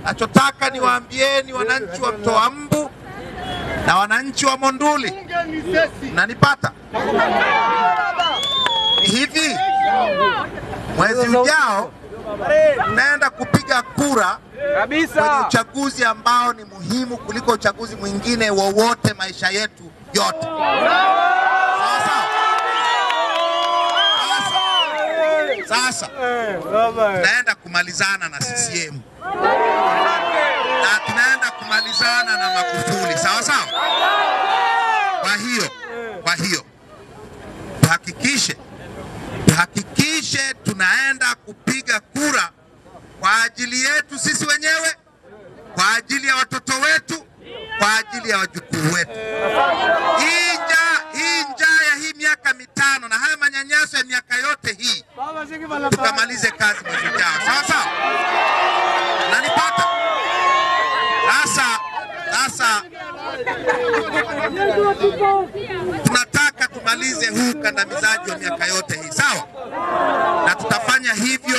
Nachotaka niwaambieni wananchi wa Mtoa Mbu na wananchi wa Monduli, nanipata hivi, mwezi ujao tunaenda kupiga kura kwenye uchaguzi ambao ni muhimu kuliko uchaguzi mwingine wowote maisha yetu yote. Sawa sawa? Sasa tunaenda kumalizana na CCM na tunaenda kumalizana na Magufuli, sawa sawa. Kwa hiyo kwa hiyo tuhakikishe tuhakikishe tunaenda kupiga kura kwa ajili yetu sisi wenyewe, kwa ajili ya watoto wetu, kwa ajili ya wajukuu wetu. Hii njaa hii njaa ya hii miaka mitano na haya manyanyaso ya miaka yote hii tukamalize kazi mwezi ujao, sawa sawa. Nanipata sasa. Sasa tunataka tumalize huu ukandamizaji wa miaka yote hii, sawa, na tutafanya hivyo